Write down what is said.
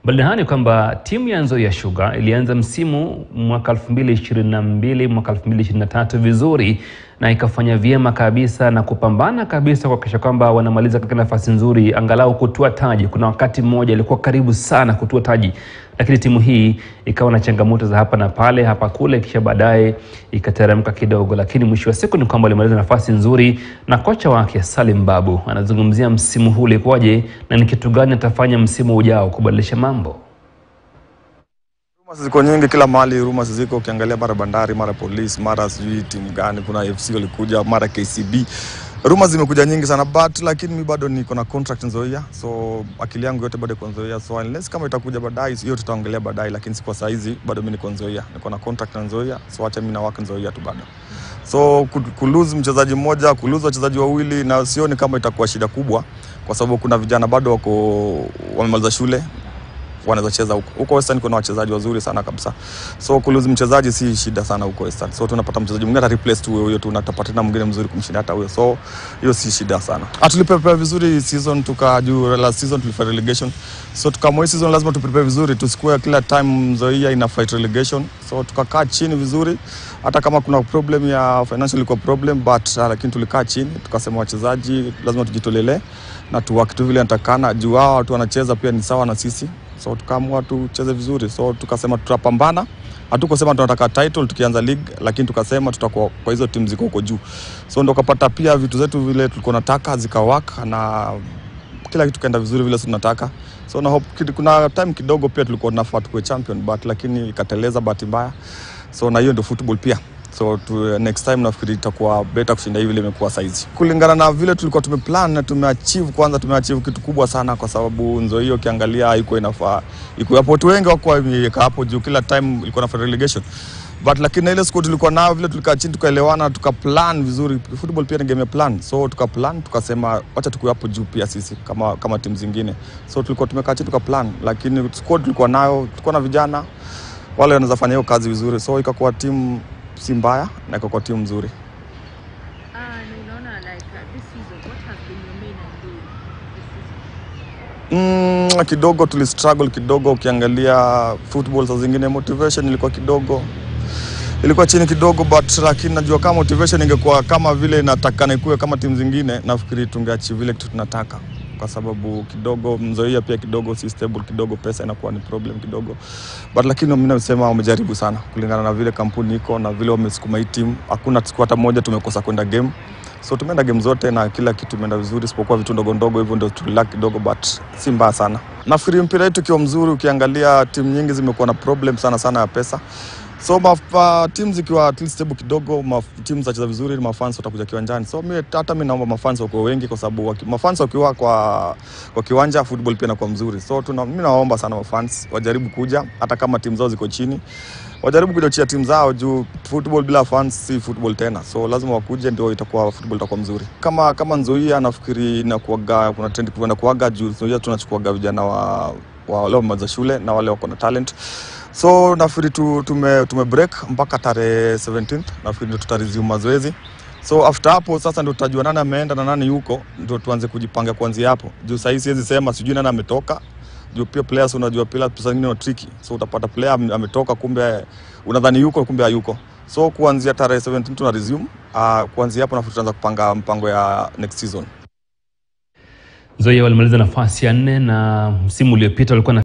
Mbali na hayo ni kwamba timu ya Nzoia Sugar ilianza msimu mwaka 2022 mwaka 2023 vizuri na ikafanya vyema kabisa na kupambana kabisa kuhakikisha kwamba wanamaliza katika nafasi nzuri, angalau kutua taji. Kuna wakati mmoja ilikuwa karibu sana kutua taji, lakini timu hii ikawa na changamoto za hapa na pale, hapa kule, kisha baadaye ikateremka kidogo, lakini mwisho wa siku ni kwamba walimaliza nafasi nzuri, na kocha wake Salim Babu anazungumzia msimu huu ulikuwaje na ni kitu gani atafanya msimu ujao kubadilisha mambo. Rumors ziko nyingi kila mahali, rumors ziko. Ukiangalia mara Bandari, mara Police, mara sijui timu gani, kuna FC walikuja, mara KCB. Rumors zimekuja nyingi sana but lakini mi bado niko na contract Nzoia, so akili yangu yote bado iko Nzoia, so unless kama itakuja baadaye, hiyo tutaongelea baadaye, lakini si kwa saa hizi, bado mi niko Nzoia, niko na contract na Nzoia, so acha mi na work Nzoia tu bado. So ku- kulose mchezaji mmoja, kulose wachezaji wawili, na sioni kama itakuwa shida kubwa, kwa sababu kuna vijana bado wako wamemaliza shule wanaweza cheza huko. Huko Western kuna wachezaji wazuri sana kabisa. So kulose mchezaji si shida sana huko Western. So tunapata mchezaji mwingine ata replace tu huyo huyo tu na tutapata tena mwingine mzuri kumshinda hata huyo. So hiyo si shida sana. Ah, tuliprepare vizuri season tukajuu last season tulifanya relegation. So tukamwa hii season lazima tuprepare vizuri tusikue kila time Nzoia ina fight relegation. So tukakaa chini vizuri hata kama kuna problem ya financial ilikuwa problem but uh, lakini tulikaa chini tukasema wachezaji lazima tujitolelee na tuwaki tu vile natakana juu hao watu wanacheza pia ni sawa na sisi so tukaamua tucheze vizuri so tukasema tutapambana hatukusema tunataka title tukianza league lakini tukasema tutakuwa kwa hizo timu ziko huko juu so ndo kapata pia vitu zetu vile tulikuwa nataka zikawaka na kila kitu kaenda vizuri vile tunataka so na hope kid- kuna time kidogo pia tulikuwa tunafaa tukuwe champion but lakini ikateleza bahati mbaya so na hiyo ndio football pia so tu, next time nafikiri itakuwa better kushinda hivi vile imekuwa saizi kulingana na vile tulikuwa tumeplan na tumeachieve kwanza tumeachieve kitu kubwa sana kwa sababu nzo hiyo ukiangalia haikuwa inafaa iko hapo watu wengi wakuwa imeweka hapo juu kila time ilikuwa na relegation but lakini na ile squad tulikuwa nayo vile tulikaa chini tukaelewana tukaplan vizuri football pia ni game ya plan so tukaplan tukasema wacha tukuwe hapo juu pia sisi kama kama timu zingine so tulikuwa tumekaa chini tukaplan lakini squad tulikuwa nayo tulikuwa na vijana wale wanaweza fanya hiyo kazi vizuri so ikakuwa timu si mbaya na ikakuwa timu nzuri Ah, na unaona like uh, this season what has been your main idea this season? Mm, kidogo tuli struggle kidogo, ukiangalia football saa zingine motivation ilikuwa kidogo ilikuwa chini kidogo, but lakini najua kama motivation ingekuwa kama vile inatakana ikuwe kama timu zingine, nafikiri tungeachieve vile kitu tunataka, kwa sababu kidogo Nzoia pia kidogo si stable kidogo, pesa inakuwa ni problem kidogo, but lakini mimi nasema wamejaribu sana kulingana na vile kampuni iko na vile wamesukuma hii timu. Hakuna siku hata moja tumekosa kwenda game so tumeenda game zote na kila kitu imeenda vizuri, isipokuwa vitu ndogo ndogo hivyo ndio tulilak kidogo, but si mbaya sana. Nafikiri mpira wetu ukiwa mzuri, ukiangalia timu nyingi zimekuwa na problem sana sana ya pesa so mafa, timu zikiwa at least stable kidogo, maf, timu zacheza vizuri, mafans watakuja kiwanjani. So mi, hata mi naomba mafans wakuwe wengi, kwa sababu waki- mafans wakiwa kwa, kwa kiwanja football pia inakuwa mzuri. So tuna, mi nawaomba sana mafans wajaribu kuja, hata kama timu zao ziko chini wajaribu kuchochea timu zao juu football bila fans si football tena, so lazima wakuje, ndio itakuwa football itakuwa mzuri. Kama kama Nzoia nafikiri inakuaga kuna trend kuenda kuaga juu Nzoia tunachukuaga vijana wa wa wale wamaliza shule na wale wako na talent so nafikiri tu, tume, tume break mpaka tarehe 17 nafikiri ndio tutaresume mazoezi so after hapo sasa ndio tutajua nani ameenda na nani yuko, ndio tuanze kujipanga kuanzia hapo juu sahii siwezi sema sijui nani ametoka juu pia players unajua pia pesa zingine ni tricky, so utapata player ame- ametoka, kumbe unadhani yuko, kumbe hayuko. So kuanzia tarehe 17 tuna resume. Uh, kuanzia hapo nafikiri tutaanza kupanga mpango ya next season. Nzoia walimaliza nafasi ya nne na msimu uliopita walikuwa na